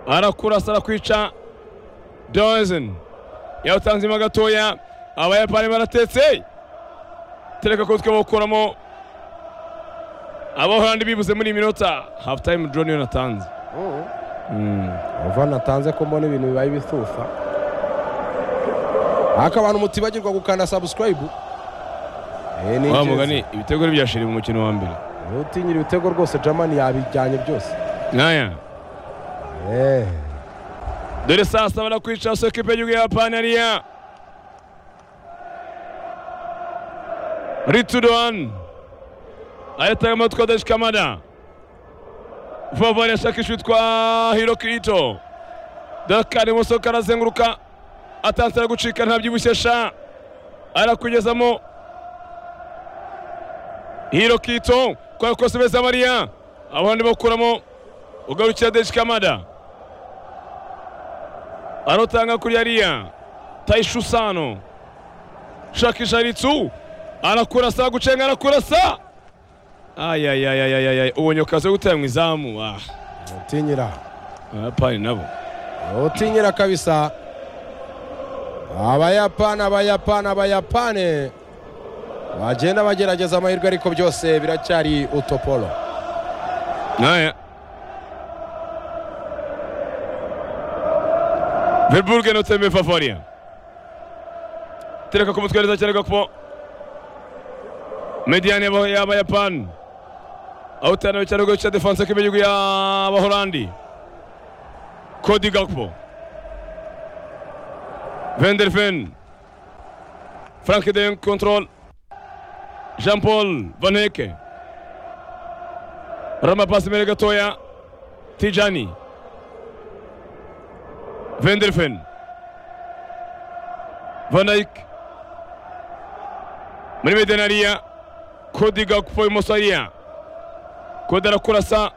arakurasa arakwica dozen yawutanzemo gatoya abayapani baratetse tereka ko twabakuramo abahorandi bibuze muri iyi minota hafu tayimu joni yanatanze uva natanze ko mbona ibintu bibaye ibisusa ariko abantu mutibagirwa gukanda sabusikarayibu eee wa mugani ibitego ntibyashire mu mukino wa mbere ntutinyire ibitego rwose jamani yabijyanye byose nkaya eee dore saa saba barakwica so ekipe y'igihugu y'abayapani hariya rituruwani ayatanga amatwi adashikamana vuba yashakisha uwitwa hiro kirito dakari ibumoso karazenguruka atanze aragucika ntabyibushye sha arakugezamo hiro kirito kwa kose beza mariya abandi bakuramo ugarukira deshikamada arotanga kuri yariya tayishusano shakisha ritsu arakurasa gucenga arakurasa ayayayayayay ubonye akazi ko gutera mu izamu ah ntutinyira abayapani nabo ntutinyira kabisa abayapani abayapani abayapani bagenda bagerageza amahirwe ariko byose biracyari utopolo nkaya verburge notembe favoriya tereka ku mutwe neza cyane gakubo mediyani y'abayapani aho utanawe cyane rwo cya defanse k'ibihugu y'abahorandi kodi gakubo venderfen frank de control jean paul vaneke ramapasi imbere gatoya tijani venderfen vanayike muri mediyani hariya kodi gakupo ibumoso hariya kodi arakurasa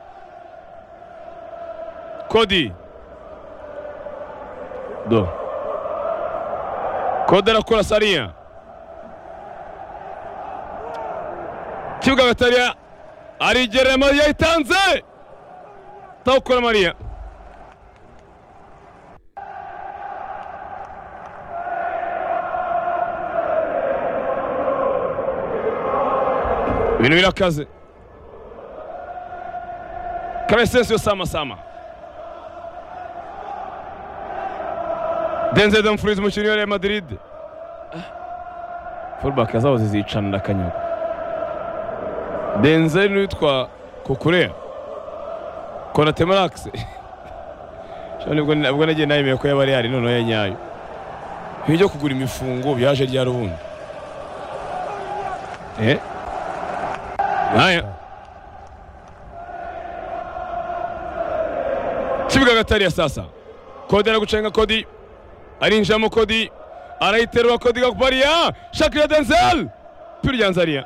kodi do kodi arakurasa hariya kibuga hagati hariya arigerera mariya itanze tawukora mariya ibintu birakaze karesensiyo sama sama denzel damfurizi umukinnyi wa real madrid fulbaka zabo zizicanira akanyago denzel n'uwitwa kukureya konatemaragisi nibwo nabwo nagiye nayemeye ko yaba real noneho ya nyayo ibyo kugura imifungo byaje ryari ubundi eh nkaya kibuga gatariya sasa kodi aragucenga kodi arinjiramo kodi arayiterura kodi gakubariya shakira denzel piriyanze ariya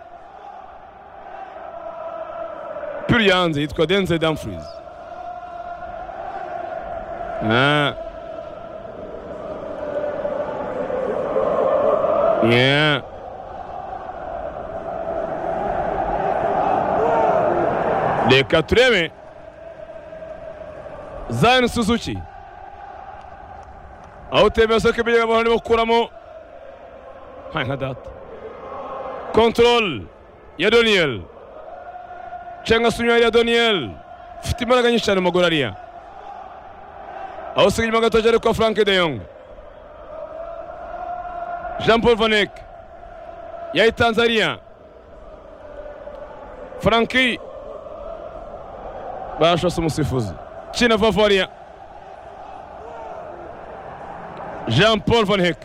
piriyanze yitwa denzel damfurizi Ah. Yeah. reka turebe zayini suzuki aho utembera soko ibyo abantu bakuramo nta nka data kontorore ya doniyeli cenga sunyari ya doniyeli ufite imbaraga nyinshi cyane mu maguru ariya aho usiga inyuma gato cyane kwa frank de yong jean paul vaneke yayitanze ariya franki barashose umusifuzi kina vavariya jean paul van hek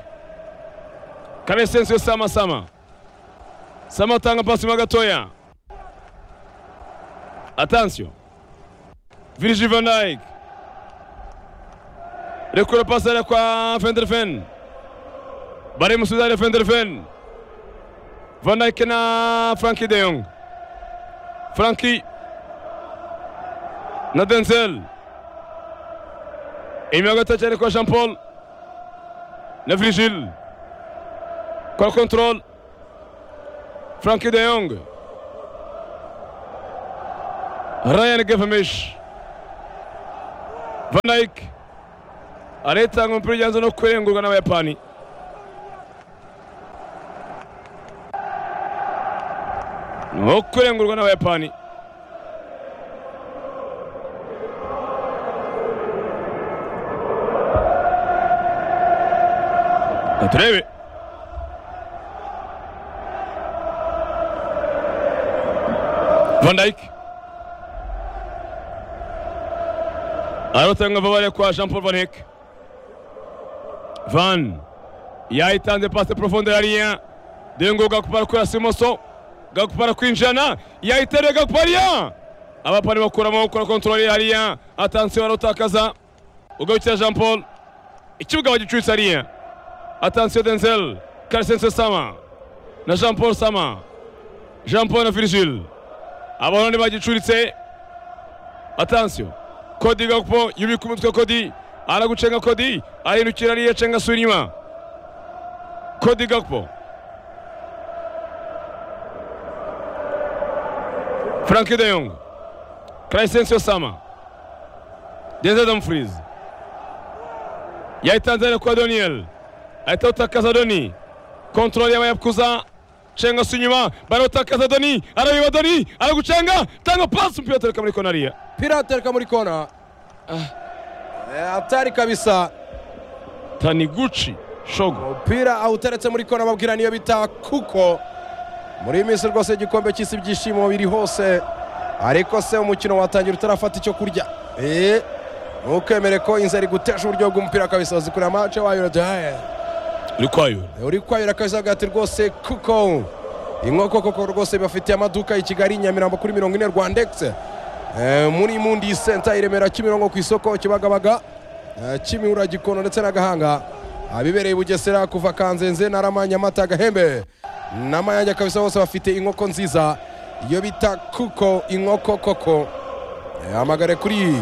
karesensiyo sama sama sama atanga pasi mo gatoya atansiyo virgil van dijk rekura pasi hariya kwa venderfen barimusubiza hariya venderfen van dijk na franki de yong franki na denzel inyuma gato cyane kwa jean paul na virgil kwa control franki de yong ryan gavamish van dayike aretanga umupira ujyanze no kurengurwa n'abayapani no kurengurwa n'abayapani turebe van dayike arotanga vabare kwa jean paul van hek van yayitanze pase profonde ya rien dengo gakupara kurasa imoso gakupara kwinjirana yayitereye gakupara rien abapani bakuramo gukora kontorore ya rien atansiyo arotakaza ugarukira jean paul ikibuga bagicutsa rien atansiyo denzel karisense sama na jean paul sama jean paul na virgile abahorani bagicuritse atansiyo kodi gakupo yubika umutwe kodi aragucenga kodi arindukira ariya acenga asubira inyuma kodi gakupo frank de Jong Crescencio Sama Denzel Dumfries yayitanze ariko kwa Doniel ahita utakaza Doni kontrole y'abayakuza cenga asubira inyuma barawutakaza Doni arabiba Doni aragucenga tanga pasi umupira uturuka muri konariya mpira atereka muri kona Eh, hatari kabisa taniguchi shogo umupira awuteretse muri kona babwira niyo bita kuko muri iyi minsi rwose igikombe cy'isi ibyishimo biri hose ariko se umukino watangira utarafata icyo kurya Eh, ntukemere ko inzara igutesha uburyo bw'umupira kabisa uzikura amace wayo uraduhaye uri kwayo uri kwayura kabisa agati rwose kuko inkoko koko rwose bafitiye amaduka i kigali nyamirambo kuri mirongo ine rwandex Eh, muri mundi senta i remera kimironko ku isoko kibagabaga eh, kimihura gikono ndetse na gahanga abibereye i bugesera kuva kanzenze narama nyamata gahembe n'amayange kabisa bose bafite inkoko nziza iyo bita kuko inkoko koko Eh, hamagare kuri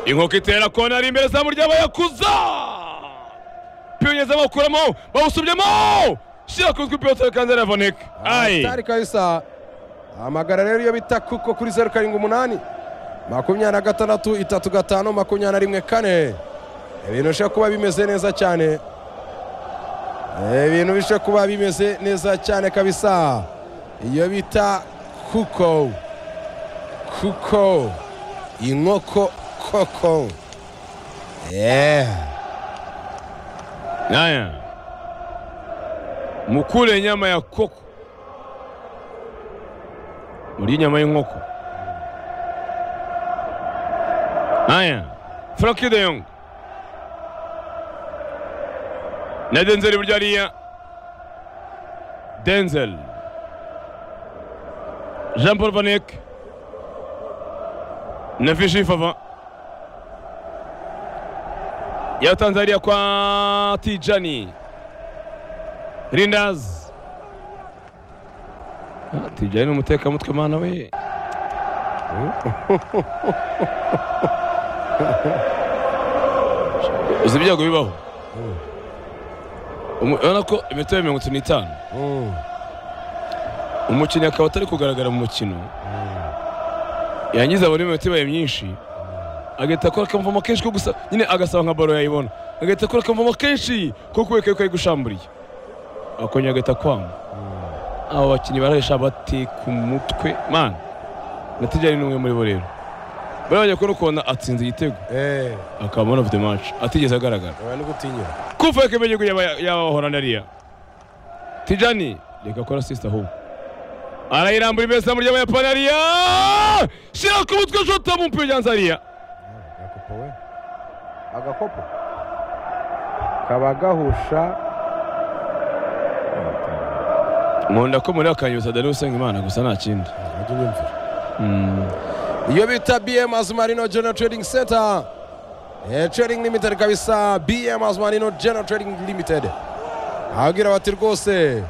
inkoko itera kona ari imbere zamu ry'abayakuza piyonyeza bakuramo bawusubyemo shyira ku rutwi piyotere kandi aravoneka ayi hatari kabisa hamagara rero iyo bita kuko kuri zeru karindwi umunani makumyabiri na gatandatu itatu gatanu makumyabiri na rimwe kane ibintu bishobora kuba bimeze neza cyane Eh, ibintu bishobora kuba bimeze neza cyane kabisa iyo bita kuko kuko inkoko koko Eh, aya mukure nyama ya koko murye inyama y'inkoko aya frank de Jong na denzel iburyo hariya denzel jean paul vanek na vishi fava yatanze hariya kwa tijani rindazi Ah, tijani ni umutekamutwe mana we uzi ibyago bibaho Umu- urabona ko imitobe mirongo itatu n'itanu mm, umukinnyi akaba atari kugaragara mu mukino yangiza buri minota ibaye myinshi agahita akora akamvomo kenshi ko gusa nyine agasaba nka baro yayibona agahita akora akamvomo kenshi ko kubera ko ari gushamburiye akongera agahita kwanga abo bakinnyi barahisha bate ku mutwe mani na tijani ni umwe muri bo rero bari bagiye kubona ukuntu atsinze igitego eh, akaba man of the match atigeze agaragara oya nigutinyura kuvuga ko imiryango y'abahorana ariya tijani reka akora sisita ahubwo arayirambura imeza mu ry'abayapani ariya shyira ku mutwe shota mu mupira ujyanze ariya agakopo we agakopo kaba gahusha nkunda ko muri akanyuza dani usenga imana gusa nta kindi ajya unyumvira iyo bita bm azumarino general trading center Eh, trading limited kabisa bm azumarino general trading limited ababwira bati rwose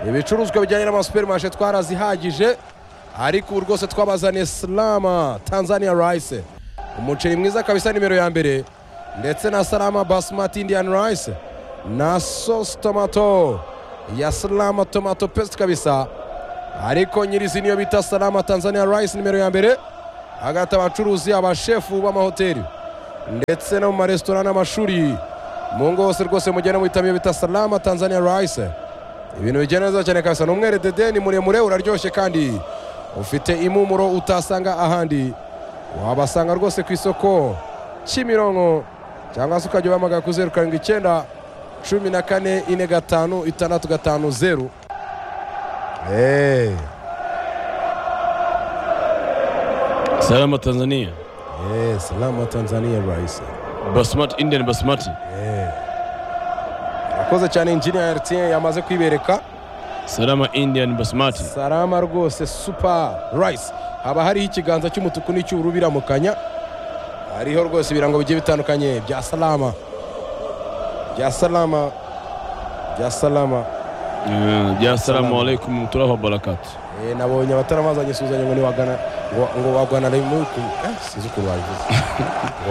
ibicuruzwa bijyanye n'amasupermashe twarazihagije ariko ubu rwose twabazaniye salama tanzania rice umuceri mwiza kabisa nimero ya mbere ndetse na salama basmati indian rice na sauce tomato ya salama tomato paste kabisa ariko nyirizina niyo bita salama tanzania rice nimero ya mbere hagati abacuruzi abashefu b'amahoteli ndetse no mu maresitora n'amashuri mu ngo hose rwose mugende muhitamo bita salama tanzania rayise ibintu bigenda neza cyane kabisa ni umwere dede ni muremure uraryoshye kandi ufite impumuro utasanga ahandi wabasanga rwose ku isoko kimironko cyangwa se ukajya ubahamagara ku zeru karindwi icyenda cumi na kane ine gatanu itandatu gatanu zeru eee Salama Tanzania. eee salama tanzania rayise Basmati Indian Basmati. yakoze cyane injiniya Ertien yamaze kwibereka Salama Indian Basmati. salama rwose supa rayise haba hariho ikiganza cy'umutuku n'icy'ubururu biramukanya hariho rwose ibirango bigiye bitandukanye bya salama bya salama bya salama Eh, Ya salamu alaikum wa rahmatullahi wa barakatuh. Eh, nabonye abataramazanye suhuzanya ngo niwagana ngo- ngo wagwana remuku sinzi ukuntu wabivuze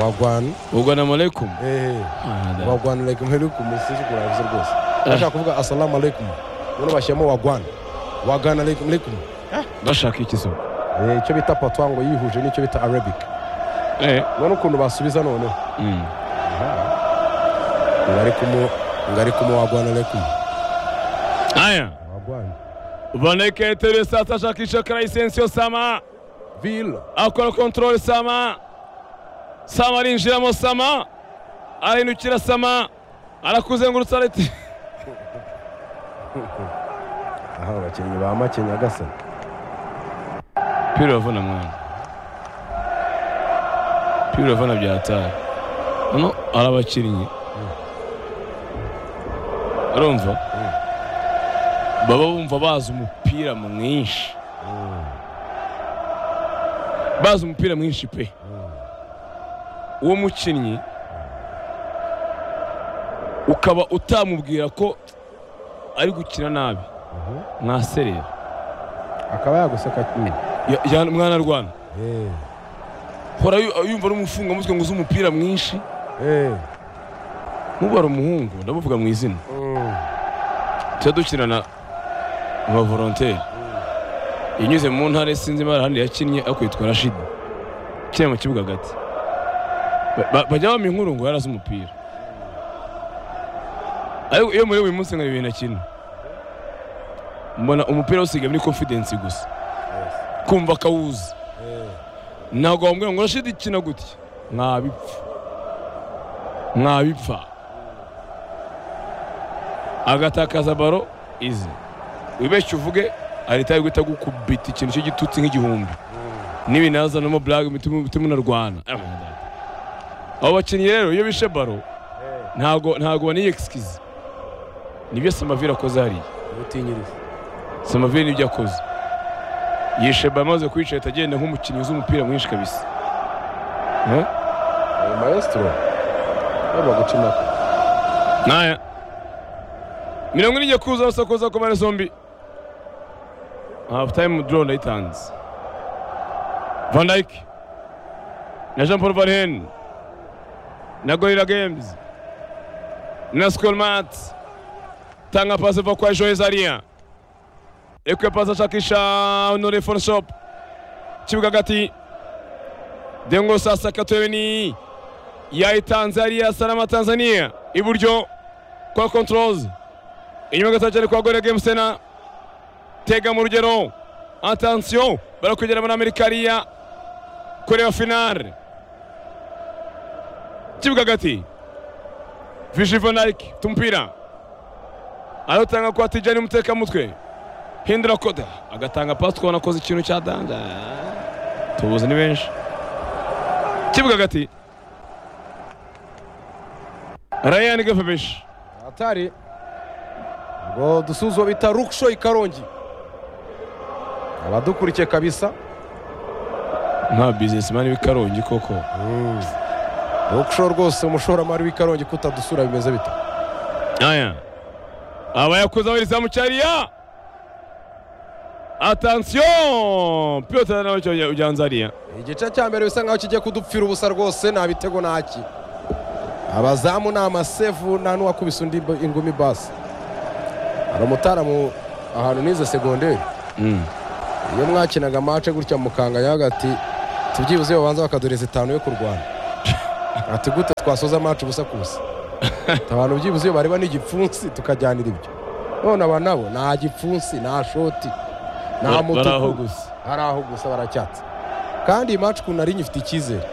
wagwana Ugana malaikum. eh, Ah, wagwana alaikum alaikum sinzi ukuntu wabivuze rwose ndashaka kuvuga assalamu alaikum none bashyiramo wagwana wagwana alaikum alaikum Bashaka iki so? Eh, icyo bita patwa ngo yihuje n'icyo bita arabic Eh. none ukuntu basubiza noneho Mm. ngari kumu ngari kumu wagwana alaikum Aya. wagwana Vaneka etere sasa shakisha Kraisensio Sama. villa akora kontorore sama sama arinjiramo sama arahindukira sama arakuzengurutsa arati aha abakinnyi ba make nyagasani pira uravuna mwana pira uravuna byataye hano hari abakinnyi urumva baba bumva bazi umupira mwinshi bazi umupira mwinshi pe uwo mukinnyi ukaba utamubwira ko ari gukina nabi mwaserera akaba yaguseka nyine Ya- ya- mwana rwana Eh, hora yu- yumva ari umufungamutwe ngo uzi umupira mwinshi eh, n'ubu hari umuhungu ndamuvuga mu izina mm, tujya dukina na ba volonteri yanyuze mu ntara sinzi imara ahandi yakinnye akwitwa rashidi ukina mu kibuga hagati Ba- ba- bajya bampa inkuru ngo yarazi umupira ariko iyo muri buri munsi nka bibiri na kimwe mbona umupira usigaye muri confidence gusa yes, kumva akawuzi eh, ntabwo wambwira ngo urashidi ikina gutya mwabipfa mwabipfa agatakaza baro izi wibeshye uvuge ahita guhita gukubita ikintu cy'igitutsi nk'igihumbi n'ibinaza no muburaga imitima unarwana abo bakinnyi rero iyo bishe baro eh, ntago ntago baniye excuse nibyo samavire akoze hariya ubutinyiriza samavire nibyo akoze yishe baro amaze kuyica ahita agenda nk'umukinnyi uzi umupira mwinshi kabisa Eh? Eh, maestro yaba guca impaka Naya. Mirongo ine igiye kuza basakuza ku mpande zombi. Half time draw ndayitanze. Van Dijk na Jean Paul Verheyen na Gorilla Games na Skolmat tanga pasi va kwa Joe Zaria. Ekwe pasi ashakisha Honore Fonshop. Kibuga hagati. Dengo sasa Katweni yayitanze hariya Salama Tanzania iburyo kwa Controls inyuma gato cyane kwa Gorilla Games Sena tega mu rugero attention barakwegera muri Amerika hariya kureba finale kibuga hagati Vichy Van Dijk tumpira arotanga kwa Tijani Mutekamutwe hindura koda agatanga pasi kubona akoze ikintu cya danja tubuze ni benshi kibuga hagati Ryan Gafebeshi atari ngo dusuzuba bita ruksho ikarongi abadukurikiye kabisa nta bizinesimani w'ikarongi koko ruksho rwose umushoramari w'ikarongi kutadusura bimeze bita aya aba yakuze abariza mu cyariya atansiyo piyota nawe cyo ujyanza hariya igice cya mbere bisa nkaho kigiye kudupfira ubusa rwose nta bitego ntaki abazamu ni amasevu nta n'uwakubise undi ingumi basi hari umutaramu ahantu nize segonderi iyo mwakinaga mace gutya mukanga yaga ati tubyibuze babanza bakaduhereza itanu yo kurwana ati gute twasoza amacu ubusa kusa abantu byibuze iyo bareba n'igipfunsi tukajyanira ibyo none aba nabo nta gipfunsi nta shoti Bar- nta baraho mutuku gusa hari aho gusa baracyatse kandi iyi macu ukuntu ari inye ifite icyizere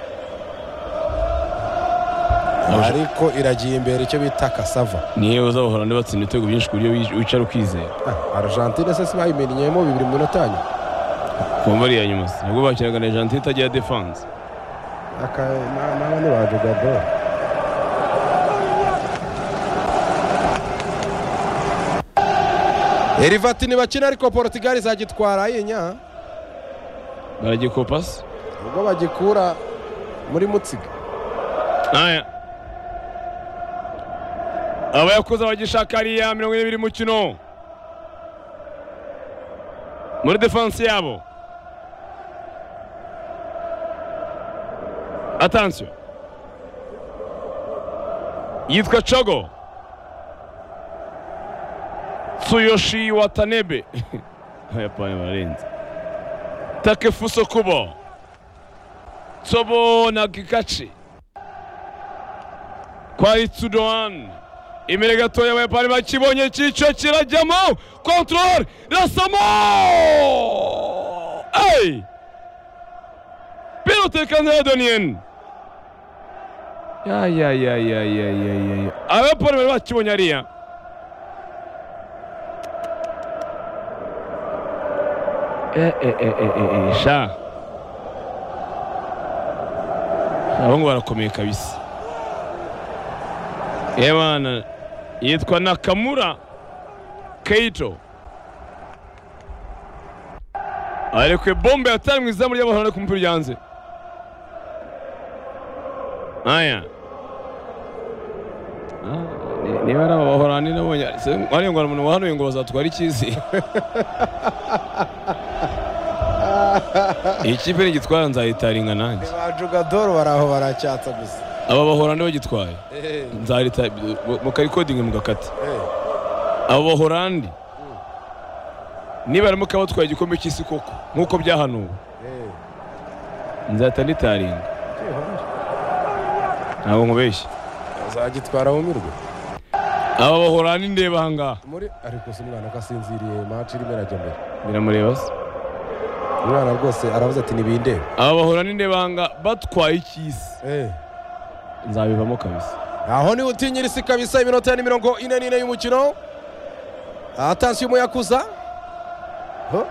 ariko iragiye imbere icyo bita kasava niyo uzahora batsinda ibitego byinshi ku buryo wi- wicara ukizera Ah, argentine se si bayimenyeyemo bibiri mu minota ya nyuma kumva ari iya nyuma se nabwo bakinaga na jantin itagira defanse aka na- naba nibaje gabo erivati ntibakina ariko portugal izagitwara yinya baragikopasi ubwo bagikura muri mutsiga aya abayakuza bagishaka ariya mirongo ine biri mukino muri defanse yabo atansiyo yitwa cogo tsuyoshi watanebe abayapani bararenze takefuso kubo tsobo nagikachi kwari Tsudoan imbere gatoya abayapani bakibonye icyico kirajyamo control rasamo ey pilote kanzera donien ya ya ya ya ya ya ya ya abayapani bari bakibonye ariya Eh, eh, eh, eh, eh, eh, sha abahungu barakomeye kabisa Ebana yitwa Nakamura Keito arekwe bombe yatari mu izamu ry'abahorana ku mupira ryanze aya Ah, ni- niba ari aba bahorani nabonye ariyo ngo hari umuntu wahanuye ngo bazatwara ikizi iyi kipe nigitwara nzayitaringa nanjye bajugadoro bari aho baracyatsa gusa aba bahorani bagitwaye nzarita mukayikodinga mugakata abo bahorandi nibaramuka batwaye igikombe cy'isi koko nk'uko byahanuwe nzahita nditaringa ntabwo nkubeshya azagitwara wumirwe aba bahorandi ndeba ahangaha muri ariko si umwana ko asinziriye maci irimo irajya mbere biramureba se umwana rwose aravuze ati ntibindebe aba bahorandi ndeba ahangaha batwaye icy'isi nzabivamo kabisa aho niho utinyira isi kabisa iminota ni mirongo ine n'ine y'umukino atansiyo umuyakuza Ho.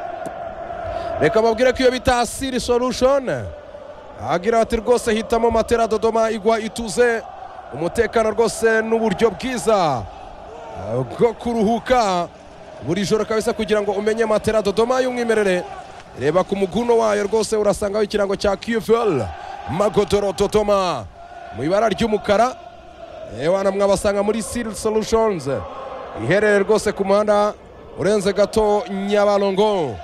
reka babwire ko iyo bita siri solution agira ati rwose hitamo matera dodoma igwa ituze umutekano rwose n'uburyo bwiza eh, bwo kuruhuka buri joro kabisa kugira ngo umenye matera dodoma y'umwimerere reba ku muguno wayo rwose urasangaho ikirango cya qfl magodoro dodoma mu ibara ry'umukara Ewana mwabasanga muri Seal Solutions iherereye rwose ku muhanda urenze gato Nyabarongo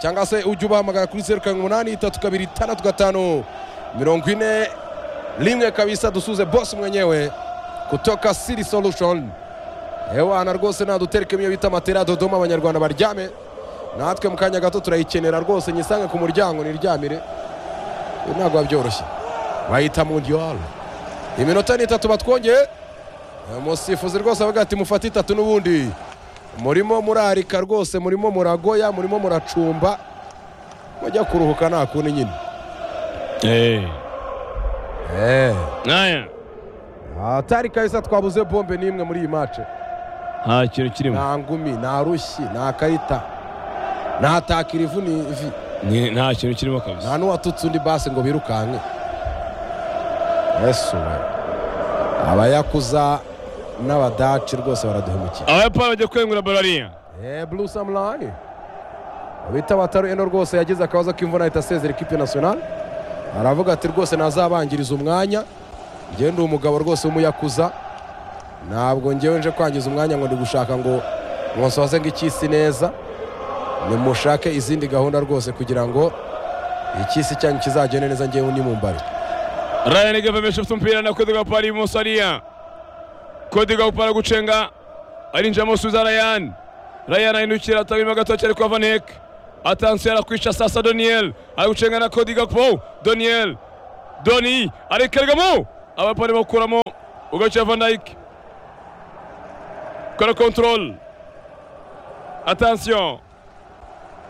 cyangwa se ujye ubahamagara kuri zeru karindwi umunani itatu kabiri itandatu gatanu mirongo ine rimwe kabisa dusuze bosi mwenyewe kutoka Seal Solution Ewana rwose nadutereke iyo bita matera Dodoma abanyarwanda baryame natwe mu kanya gato turayikenera rwose nyisange ku muryango niryamire Ibi ntabwo biba byoroshye bayita mu diyaru iminota ni itatu batwongeye umusifuzi rwose avuga ati mufate itatu n'ubundi murimo murarika rwose murimo muragoya murimo muracumba mujya kuruhuka nta kundi nyine Eh, aya atari kabisa twabuze bombe n'imwe muri iyi mace nta kintu kirimo nta ngumi nta rushyi nta karita nta takira ivuni ivi Ni- nta kintu kirimo kabisa nta n'uwatutse undi basi ngo birukanke yesu we abayakuza n'abadaci rwose baraduhemukiye abayapani bajya kwengura barariya Eh, Blue Samurai. Bita Wataru Eno rwose yagize akabazo k'imvura ahita asezera ikipe national. Aravuga ati rwose ntazabangiriza umwanya. Njye ndi umugabo rwose w'umuyakuza. Ntabwo njyewe nje kwangiza umwanya ngo ndi gushaka ngo mwasoze ngo icyisi neza. Nimushake izindi gahunda rwose kugira ngo icyisi cyanyu kizagende neza njyewe ni mu mbare. Ryan Gavamesha ufite umupira na Kodi Gapari ibumoso ariya Kodi Gapari gucenga arinjiramo Suza Ryan Ryan ahindukira atabirimo gatoki ariko Vanek atansiyo arakwica sasa Doniel ari gucenga na Kodi Gapo Doniel Doni arikarigamo abayapani bakuramo ugaca van dayik kora control attention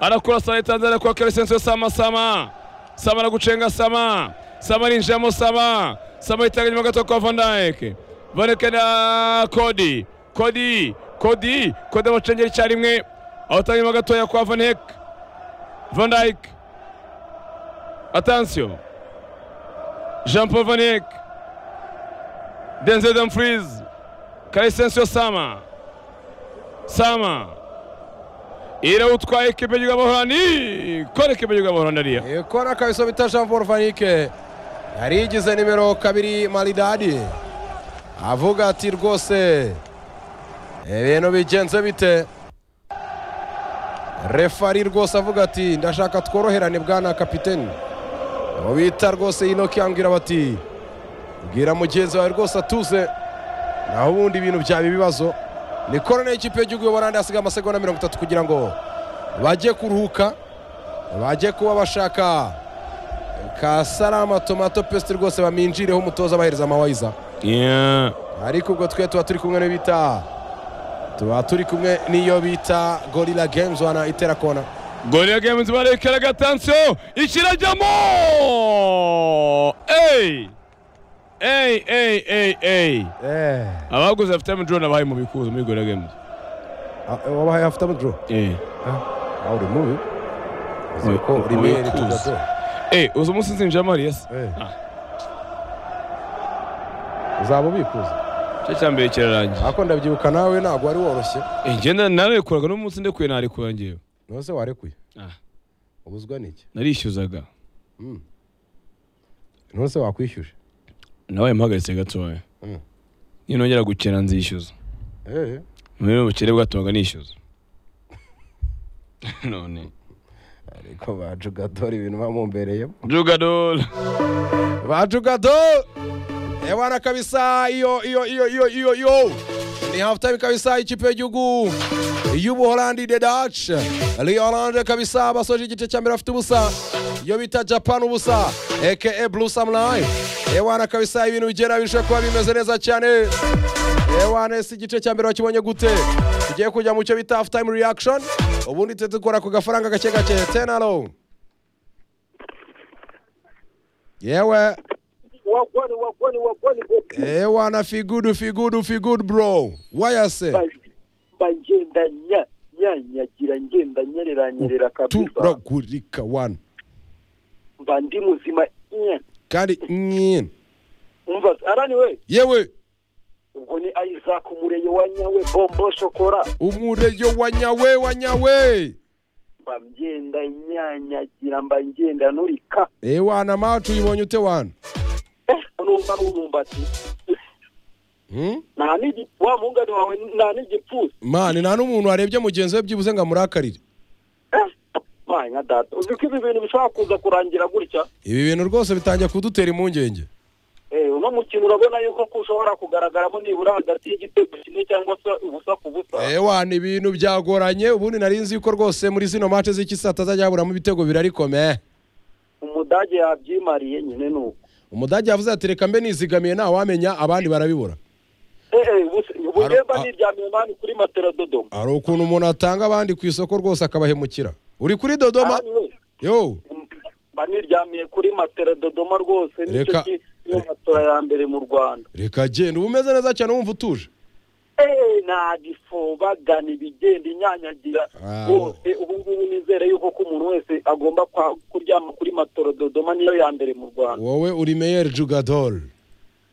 arakora sana itanzaniya arakora karisenso sama sama sama aragucenga sama sama arinjiramo sama sama yitanga inyuma gato kwa van dayik van dayik na kodi kodi kodi kodi abacengera icyarimwe awutanga inyuma gatoya kwa van dayik van dayik attention jean paul van dayik Denzel Dumfries, Calicencio Sama, Sama, irawutwaye ekipe y'igihugu y'abahorani kora ekipe y'igihugu y'abahorani ariya kora kabisa bita jean paul vanike yari yigize nimero kabiri maridadi avuga ati rwose ibintu bigenze bite refari rwose avuga ati ndashaka tworoherane bwana kapiteni uwo bita rwose inoki yambwira bati bwira mugenzi wawe rwose atuze naho ubundi ibintu byaba ibibazo ni korone y'ikipe y'igihugu y'uburande hasigaye amasegonda mirongo itatu kugira ngo bajye kuruhuka bajye kuba bashaka ka salama tomato pesite rwose baminjireho umutoza bahereza amawayiza Yeah. ariko ubwo twe tuba turi kumwe n'iyo bita tuba turi kumwe n'iyo bita gorira gemuzi wana itera kona Gol ya Games barekeraga attention ikirajyamo Ey! Ey ey ey ey eee abaguze afite drone abaye mu bikuzo muri Gol ya Games. wabahaye hafuta muduro Eh. aho uri mubi uzi ko uri Mubi mwere kuza. tugato Eh, uzo munsi nzinjira Mariya se. Ah. uzaba ubikuza Cyo cyambere kirarangiye. ariko ndabyibuka nawe ntabwo wari woroshye Eh, ngenda narekuraga no munsi ndekuye narekura ngewe. nose warekuye Ah. ubuzwa n'iki Narishyuzaga. nose wakwishyuje Nawe mpagaritse gatoya. Mm. Ninongera gukena nzishyuza. Eh, Muri ubukire bwatumaga nishyuza. None. ariko bajugadora ibintu bamumbereyemo Jugador. bajugado ebana kabisa iyo iyo iyo iyo iyo iyo ni half time kabisa ikipe y'igihugu y'ubuholandi the dutch Rio Orange kabisa basoje igice cya mbere bafite ubusa iyo bita japan ubusa aka blue samurai ebana kabisa ibintu bigera birusha kuba bimeze neza cyane ewane si igice cya mbere wakibonye gute tugiye kujya mu cyo bita half time reaction ubundi twe dukora ku gafaranga gake gake tenalo yewe wagwani wagwani wagwani gopi Eh wana feel good, feel good, feel good bro. Why I say? mba ngenda nya nyanyagira ngenda nyerera nyerera kabisa turagurika wana mba ndi muzima nya kandi nyine umva arani we yewe ubwo ni isaac umureye wa nyawe bombo shokora umureyo wa nyawe wa nyawe mba ngenda nyanyagira mba ngenda nurika Eh wana macu uyibonye ute wana eh numva n'umwumbati hmm? nta n'igi wa mungani wawe nta n'igipfusi mani nta n'umuntu warebye mugenzi we byibuze ngo amurakarire eh mpa nka data uzi ko ibi bintu bishobora kuza kurangira gutya ibi bintu rwose bitangiye kudutera impungenge Eh, uno mukino urabona yuko ko ushobora kugaragaramo nibura hagati y'igitego kimwe cyangwa se ubusa ku busa Eh wana ibintu byagoranye ubundi nari nzi yuko rwose muri zino mace z'ikisata azajya yaburamo ibitego birarikomeye umudage yabyimariye nyine ni uko umudage yavuze ati reka mbe nizigamiye ntawamenya abandi barabibura Eh, eh, buse- ubugenda Aro- a- niryamiye mani kuri matera dodomo hari ukuntu umuntu atanga abandi ku isoko rwose akabahemukira uri kuri dodoma Ahandi we, yo m- mba niryamiye kuri matera dodomo rwose nicyo Reka- ki- niyo matora ya mbere mu rwanda reka genda uba umeze neza cyane wumva utuje Eh, nta gifoba gana ibigenda inyanyagira Ah. rwose ubu ngubu nizere yuko ko umuntu wese agomba kwa- kuryama kuri matoro dodoma niyo ya mbere mu rwanda wowe uri meyeri jugador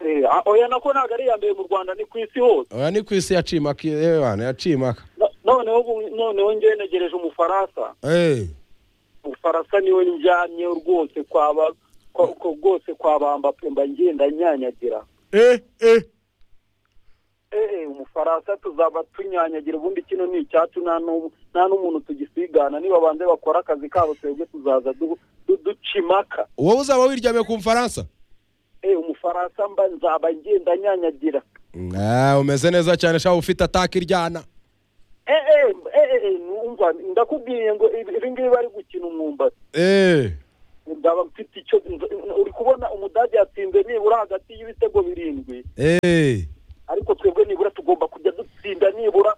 Eh, a- oya nako ntabwo ari iya mbere mu rwanda ni ku isi hose oya ni ku isi yacimaka yewana yacimaka No- noneho ubu- noneho ngewe negereje umufaransa Eh, umufaransa niwe njyanye rwose kwa ba- kwa- kwa- rwose kwa bamba mba ngenda nyanyagira eh, eh. Eh, eh, umufaransa tuzaba tunyanyagira ubundi kino ni icyacu nta n'ubu- nta n'umuntu tugisigana niba banze bakora akazi kabo twebwe tuzaza du- du- duca impaka wowe uzaba wiryamiye ku mfaransa Eh, umufaransa mba nzaba ngenda nyanyagira Ah, umeze neza cyane shaba ufite ataka iryana Eh, eh, eh, eh, eh, numva ndakubwiye ngo ibi ibi ngibi bari gukina umwumbati Eh, ndaba mfite icyo uri kubona umudage yatsinze nibura hagati y'ibitego birindwi Eh, ariko twebwe nibura tugomba kujya dutsinda nibura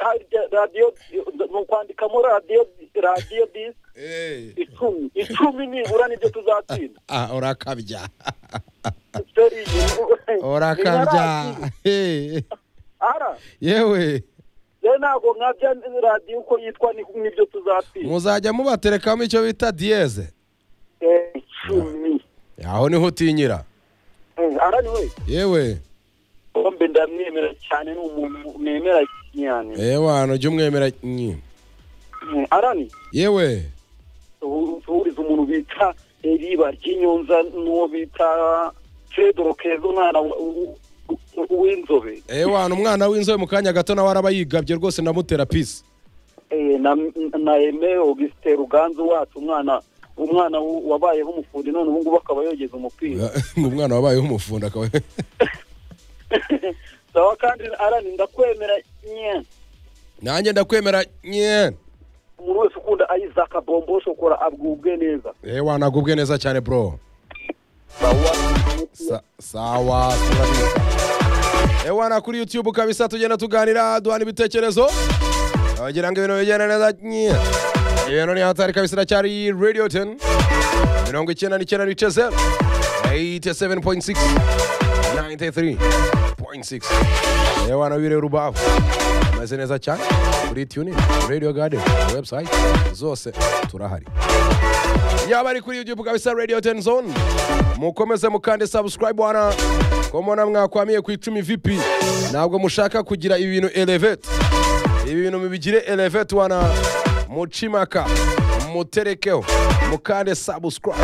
harya radiyo ni ukwandikamo radiyo radiyo disi eh. icumi icumi nibura nibyo tuzatsinda Ah, urakabya Feri, ni- urakabya ntiyarazi. Eh, ara yewe rero ntabwo mwabya radiyo uko yitwa ni- nibyo tuzatsinda muzajya mubaterekamo icyo bita diyeze Eh, icumi aho niho utinyira Eh, ara niwe yewe bombe ndamwemera cyane ni umuntu nemera cyane yewe ahantu ujya umwemera nyi. Eh, arani yewe uhuriza umuntu bita riba ry'inyunza n'uwo bita fedoro keza umwana w- w- w'inzobe yewe ahantu umwana w'inzobe mu kanya gato nawe araba yigabye rwose ndamutera pisi Eh, na na eme augustin ruganzu wacu umwana umwana w- wabayeho umufundi none ubungubu akaba yogeza umupira ngo umwana wabayeho umufundi akaba sawa kandi arani ndakwemera nye nanjye ndakwemera nye umuntu wese ukunda ayizaka bombo shokora abwubwe neza yewe ahantu agubwe neza cyane bro sawa Sa- sawa turabisa yewe ahantu kuri yutube ukabisa tugenda tuganira duhana ibitekerezo abagira ngo ibintu bigenda neza nye ibintu ni hatari kabisa iracyari radiyo teni mirongo icyenda n'icyenda n'ice zeru eyite seveni poyinti sikisi nayinti tiri poyinti sikisi yewe ahantu biri rubavu ameze neza cyane kuri tuni radiyo gadeni webusayiti zose turahari yaba ari kuri YouTube kabisa Radio 10 Zone mukomeze mukande subscribe bwana komo na mwakwamiye ku icumi vipi ntabwo mushaka kugira ibi bintu elevate ibi bintu mubigire elevate bwana mucimaka muterekeho mukande subscribe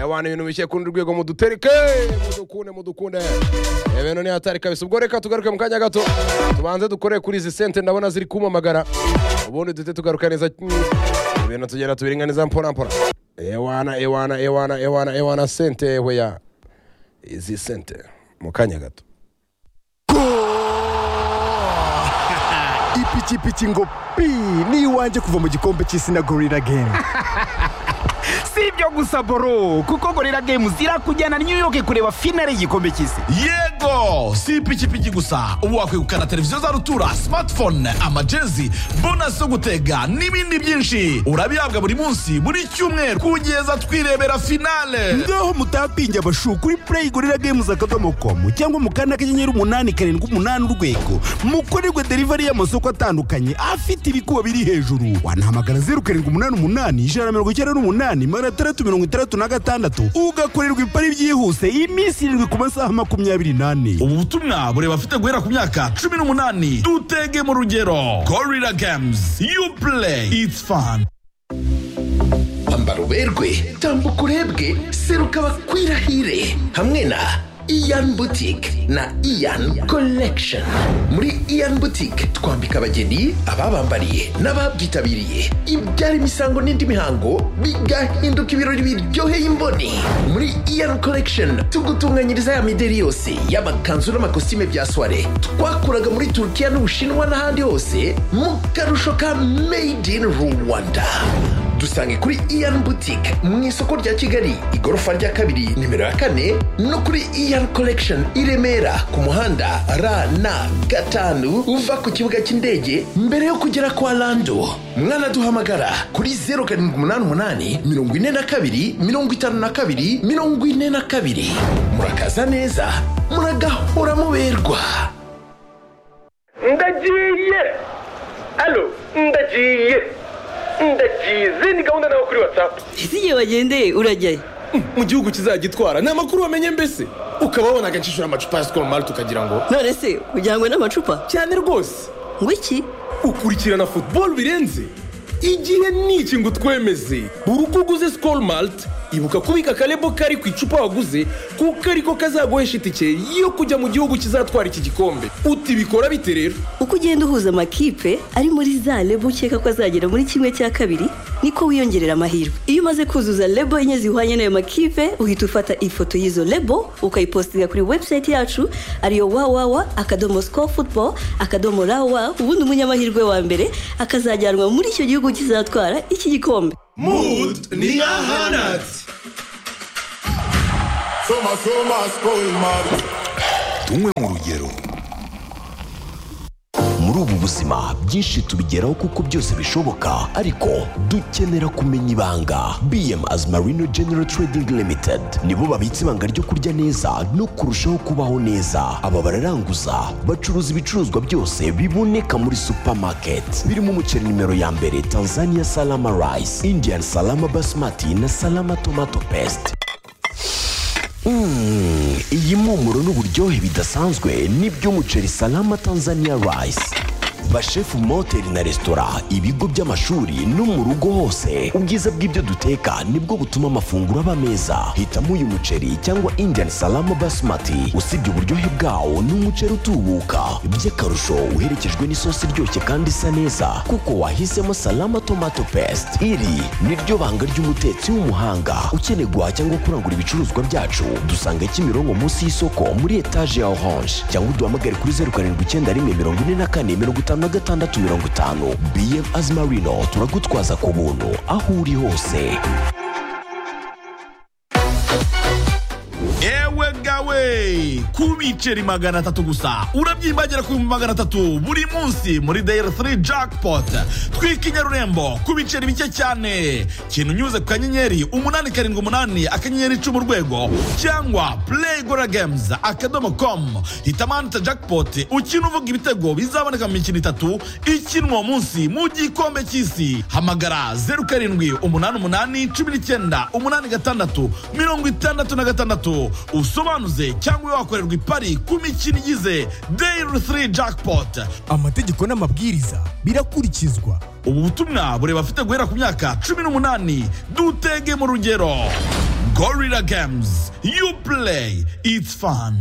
abantu ibintu bishye kundi rwego mudutereke mudukunde mudukunde ibintu ni hatari kabisa ubwo reka tugaruke mu kanya gato tubanze dukore kuri izi sente ndabona ziri kumamagara ubundi duhite tugaruka neza ibintu tugenda tubiringaniza mpora mpora ewana ewana ewana ewana ewana sente yewe ya izi sente mu kanya gato ipikipiki ngo pi ni iwanjye kuva mu gikombe cy'isi na gorira gemu si ibyo gusa boro kuko gorira gemu zirakujyana new york kureba finale y'igikombe cy'isi yego si ipikipiki gusa ubu wakwegukana televiziyo za rutura smartphone amajezi bonasi zo gutega n'ibindi byinshi urabihabwa buri munsi buri cyumweru kugeza twirebera finale ngaho mutapinge abashu kuri play gorira gemu akadomo komu cyangwa mu kanda kanyenyeri umunani karindwi umunani urwego mukorerwe delivery y'amasoko atandukanye afite ibikuba biri hejuru wanahamagara zeru karindwi umunani umunani ijana na mirongo icyenda n'umunani magana atandatu mirongo itandatu na gatandatu ugakorerwa ipari byihuse iminsi irindwi ku masaha makumyabiri n'ane ubu butumwa bureba afite guhera ku myaka cumi n'umunani dutege mu rugero gorira games you play it's fun ambara uberwe tambuka urebwe seruka bakwirahire hamwe na iyan boutique na iyan collection muri iyan boutique twambika abageni ababambariye n'ababyitabiriye ibyara imisango n'indi mihango bigahinduka ibirori biryoheye imboni muri iyan collection tugutunganyiriza ya mideri yose y'amakanzu n'amakositime bya soire twakuraga muri turukiya n'ubushinwa n'ahandi hose mu karusho ka made in rwanda dusange kuri iyan boutique mu isoko rya kigali igorofa rya kabiri nimero ya kane no kuri iyan collection i remera ku muhanda rn gatanu uva ku kibuga cy'indege mbere yo kugera kwa lando mwanaduhamagara kuri 078 42 52 42 murakaza neza muragahora muberwa ndagiye alo ndagiye ndagiye izindi gahunda nawe kuri watsapu ese igihe wagendeye urajyayo mu gihugu kizagitwara ni amakuru wamenye mbese ukaba wabona agacishura amacupa ya sikoro mari tukagira ngo none se kugira ngo n'amacupa cyane rwose ngo iki ukurikirana futuboro birenze igihe n'iki ngo utwemeze buri uko uguze sikoro marite ibuka kubika akarebo kari ku icupa waguze kuko ariko kazaguhesha itike yo kujya mu gihugu kizatwara iki gikombe utibikora bite rero uko ugenda uhuza amakipe ari muri za lebo ukeka ko azagera muri kimwe cya kabiri niko wiyongerera amahirwe iyo umaze kuzuza lebo enye zihwanye n'ayo makipe uhita ufata ifoto y'izo lebo ukayipostinga kuri webusayiti yacu ariyo wawawa akadomo sikoru futuboro akadomo rawa ubundi umunyamahirwe wa mbere akazajyanwa muri icyo gihugu kizatwara iki gikombe mood ni nka hanatsi soma soma sikoro mari tumwe mu rugero muri ubu buzima byinshi tubigeraho kuko byose bishoboka ariko dukenera kumenya ibanga bm azmarino general trading limited nibo babitse ibanga ryo kurya neza no kurushaho kubaho neza aba bararanguza bacuruza ibicuruzwa byose biboneka muri supermarket birimo umuceri nimero ya mbere tanzania salama rice indian salama basmati na salama tomato paste Mm, iyi mpumuro n'uburyohe bidasanzwe n'iby'umuceri salama tanzania rice bashefu mu mahoteli na resitora ibigo by'amashuri no mu rugo hose ubwiza bw'ibyo duteka nibwo butuma amafunguro aba meza hitamo uyu muceri cyangwa indian salama basmati usibye uburyohe bwawo ni umuceri utubuka by'akarusho uherekejwe n'isosi iryoshye kandi isa neza kuko wahisemo salama tomato paste iri ni ryo banga ry'umutetsi w'umuhanga ukeneye guhaha cyangwa kurangura ibicuruzwa byacu dusanga kimironko munsi y'isoko muri etaje ya orange cyangwa uduhamagare kuri zeru karindwi icyenda rimwe mirongo ine na kane mirongo itanu na gatandatu mirongo itanu bm azimarino turagutwaza ku buntu aho uri hose ewe gawe ku biceri magana atatu gusa urabyimbagira ku bihumbi magana atatu buri munsi muri dayari 3 jackpot twika inyarurembo ku biceri bike cyane kintu unyuze ku kanyenyeri umunani karindwi umunani akanyenyeri icumi urwego cyangwa play gora games akadomo com hitamo ahantu hita jackpot ukina uvuga ibitego bizaboneka mu mikino itatu ikinwa uwo munsi mu gikombe cy'isi hamagara zeru karindwi umunani umunani cumi n'icyenda umunani gatandatu mirongo itandatu na gatandatu usobanuze cyangwa ube wakorerwa ipari ku mikino igize dayiri 3 jackpot amategeko n'amabwiriza birakurikizwa ubu butumwa bureba afite guhera ku myaka cumi n'umunani dutege mu rugero gorilla games you play it's fun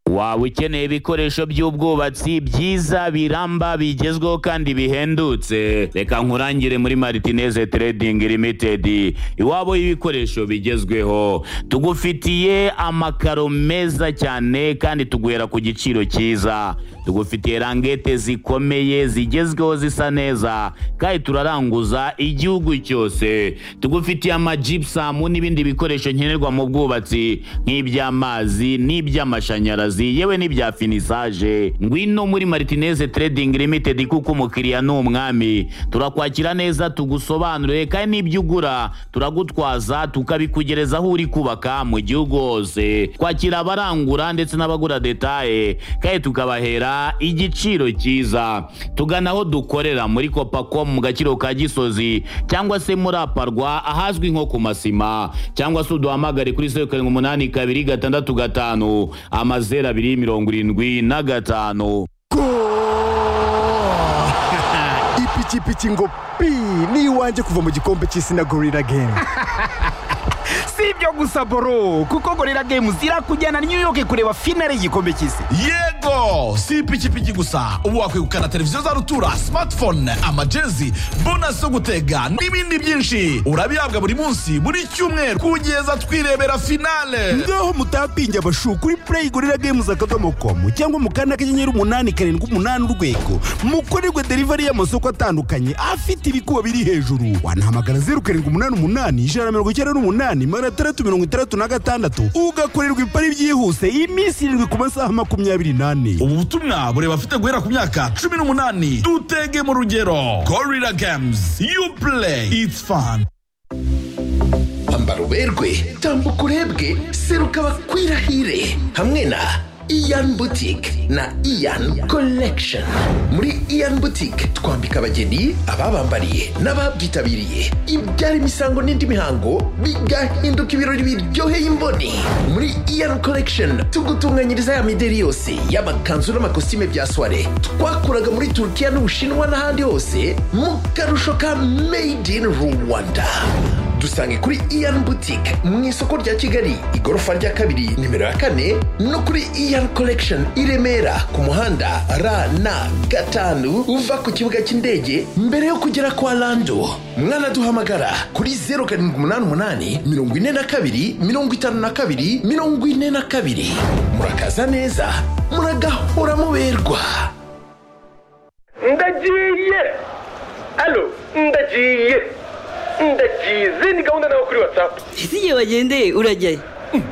waba ukeneye ibikoresho by'ubwubatsi byiza biramba bigezweho kandi bihendutse reka nkurangire muri maritineze trading limited iwabo y'ibikoresho bigezweho tugufitiye amakaro meza cyane kandi tuguhera ku giciro cyiza tugufitiye rangete zikomeye zigezweho zisa neza kandi turaranguza igihugu cyose tugufitiye amajipusamu n'ibindi bikoresho nkenerwa mu bwubatsi nk'iby'amazi n'iby'amashanyarazi akazi yewe n'ibya finisaje ngwino muri martineze trading limited kuko umukiriya ni umwami turakwakira neza tugusobanurire kandi n'ibyo ugura turagutwaza tukabikugereza aho uri kubaka mu gihugu hose kwakira abarangura ndetse n'abagura detaye kandi tukabahera igiciro cyiza tugana aho dukorera muri kopacom mu gaciro ka gisozi cyangwa se muri aparwa ahazwi nko ku masima cyangwa se uduhamagare kuri zeru karindwi umunani kabiri gatandatu gatanu amazeru zeru abiri mirongo irindwi na gatanu ipikipiki ngo pi ni iwanjye kuva mu gikombe cy'isi na gorira gemu si ibyo gusa boro kuko gorira gemu zirakujyana new york kureba finale y'igikombe cy'isi yego si ipikipiki gusa ubu wakwegukana televiziyo za rutura smartphone amajezi bonasi yo gutega n'ibindi byinshi urabihabwa buri munsi buri cyumweru kugeza twirebera finale ngaho mutapinge abashu kuri play gorira games akadomo komu cyangwa mukanda akanyenyeri umunani karindwi umunani urwego mukorerwe delivery y'amasoko atandukanye afite ibikuba biri hejuru wanahamagara zeru karindwi umunani umunani ijana na mirongo icyenda n'umunani magana atandatu mirongo itandatu na gatandatu ugakorerwa ipari byihuse iminsi irindwi ku masaha makumyabiri n'ane ubu butumwa bureba afite guhera ku myaka cumi n'umunani dutege mu rugero gorilla games you play it's fun ambara uberwe tambuka urebwe seruka bakwirahire hamwe na iyan butike na iyan collection muri iyan butike twambika abageni ababambariye n'ababyitabiriye ibyara imisango n'indi mihango bigahinduka ibirori biryoheye imboni muri iyan collection tugutunganyiriza ya mideri yose y'amakanzu n'amakositime bya soire twakuraga muri turukiya n'ubushinwa n'ahandi hose mu karusho ka made in rwanda dusange kuri iyan butike mu isoko rya kigali igorofa rya kabiri nimero ya kane no kuri iyan collection i remera ku muhanda rn gatanu uva ku kibuga cy'indege mbere yo kugera kwa lando mwanaduhamagara kuri zeru karindwi umunani umunani mirongo ine na kabiri mirongo itanu na kabiri mirongo ine na kabiri murakaza neza muragahora muberwa ndagiye alo ndagiye ndagize ni gahunda nawe kuri watsapu ese igihe wagendeye urajyayo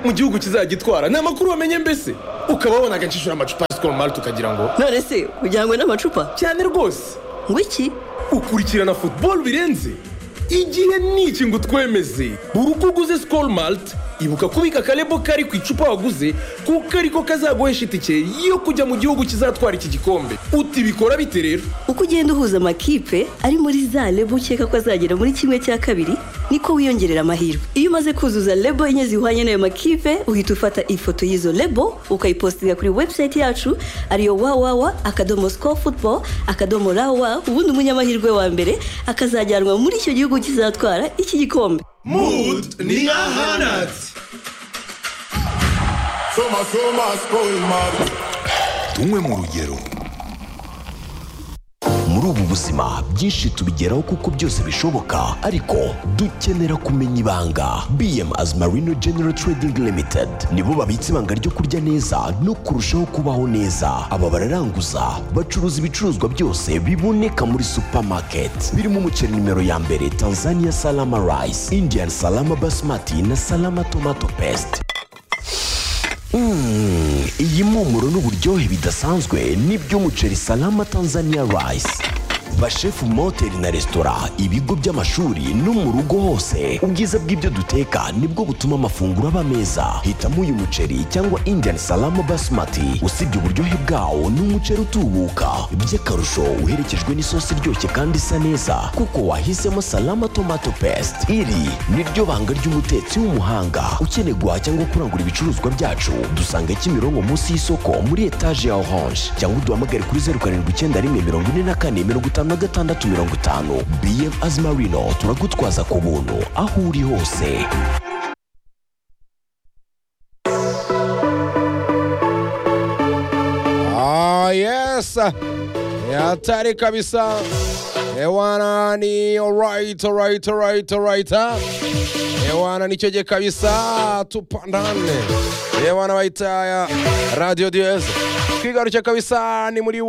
mu gihugu kizagitwara ni amakuru wamenye mbese ukaba wabonaga nshishura amacupa ya sikoro marite ukagira ngo none se ujyanywe n'amacupa cyane rwose ngo iki ukurikirana futuboro birenze igihe ni iki ngo utwemeze buri uko uguze sikoro marite ibuka kubika akarebo kari ku icupa waguze kuko ariko kazaguhesha itike yo kujya mu gihugu kizatwara iki gikombe uti bikora bite rero uko ugenda uhuza amakipe ari muri za lebo ukeka ko azagera muri kimwe cya kabiri niko wiyongerera amahirwe iyo umaze kuzuza lebo enye zihwanye n'ayo makipe uhita ufata ifoto y'izo lebo ukayipostinga kuri webusayiti yacu ariyo wawawa akadomo siko futubo akadomo rawa ubundi umunyamahirwe wa mbere akazajyanwa muri icyo gihugu kizatwara iki gikombe Mut ni ahanat. Soma soma skoil mart. tunywe mu rugero muri ubu buzima byinshi tubigeraho kuko byose bishoboka ariko dukenera kumenya ibanga bm azmarino general trading limited nibo babitse ibanga ryo kurya neza no kurushaho kubaho neza aba bararanguza bacuruza ibicuruzwa byose biboneka muri supermarket birimo umuceri nimero ya mbere tanzania salama rice indian salama basmati na salama tomato paste Mm, iyi mpumuro n'uburyohe bidasanzwe ni by'umuceri salama tanzania rice bashefu mu mahoteli na resitora ibigo by'amashuri no mu rugo hose ubwiza bw'ibyo duteka nibwo butuma amafunguro aba meza hitamo uyu muceri cyangwa indian salama basmati usibye uburyohe bwawo ni umuceri utubuka by'akarusho uherekejwe n'isosi iryoshye kandi isa neza kuko wahisemo salama tomato paste iri niryo banga ry'umutetsi w'umuhanga ukeneye guhaha cyangwa kurangura ibicuruzwa byacu dusanga kimironko munsi y'isoko muri etaje ya orange cyangwa uduhamagare kuri zeru karindwi icyenda rimwe mirongo ine na kane mirongo itanu na gatandatu mirongo itanu bm azimarino turagutwaza ku buntu aho uri hose Ah, yes. Hatari kabisa. Ewana ni alright, alright, alright, alright. ah. Ewana ni choje kabisa tupandane. Ewana waita ya Radio DS. Kigarucha kabisa ni muri wa